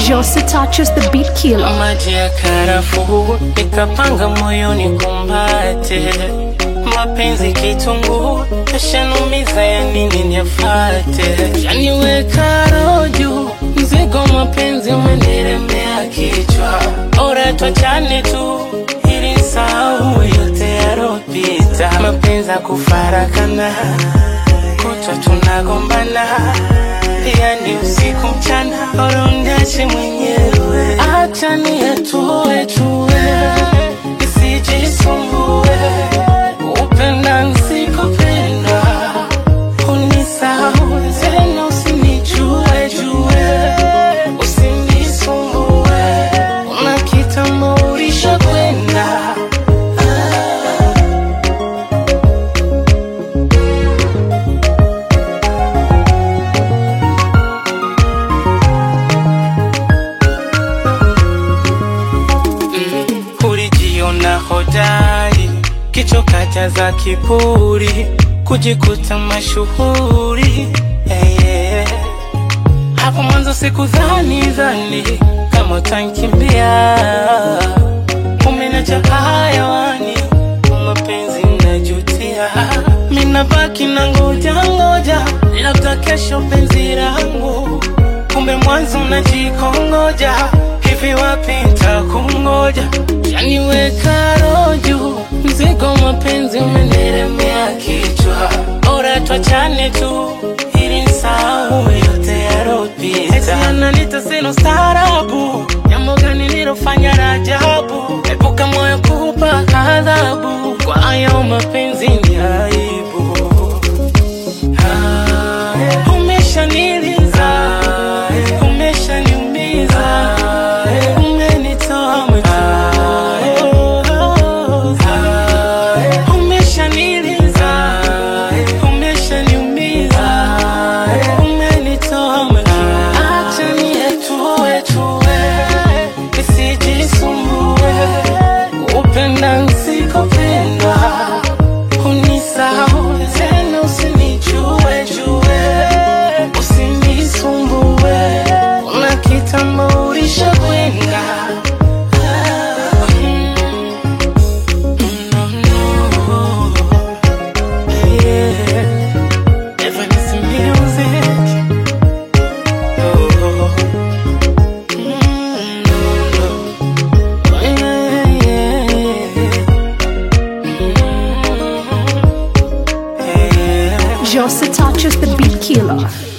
Jose touches the beat killer. maji ya karafuu nikapanga moyoni kumbate mapenzi kitunguu yashanumiza ya nini niyafate yaniweka roju mzigo mapenzi umeniremea kichwa ora twachane tu ili sahau yote yaropita mapenzi ya kufarakana kutwa tunagombana pia ni usiku mchana orongache mwenyewe acha niyatue tue nisijisumbue upenda nsikupenda unisahau tena usinichue jue usinisumbue una kitambo ulisha kwenda ulijiona hodari, kichoka jaza kiburi, kujikuta mashuhuri hey, yeah. Hapo mwanzo sikudhani dhani kama utankimbia, umeniacha hayawani, mapenzi najutia, mina baki na ngoja ngoja, labda kesho penzi langu, kumbe mwanzo najikongoja, hivi wapi ntakungoja, yaniweka roju, mzigo mapenzi umeniremea kichwa, bora twachane tu ili nisahau yote yaropita. Eti ananita sina staarabu, jambo gani nilofanya la ajabu? Epuka moyo kupa adhabu, kwa hayo mapenzi ni aibu. Ah, Umeshaniliza, umeshaniumiza, umenitoa machozi. Umeshaniliza, umeshaniumiza, umenitoa machozi. Acha niyatue tue, nisijisumbue, upenda nsikupenda unisahau tena, usinichue chue, usinisumbue, una kitambo ulisha kwenda. Ah, mm, no, no. Yeah. Evanescence music. Oh. Mm, no, no. Oh, yeah, yeah, yeah. Jose touches the beat killer.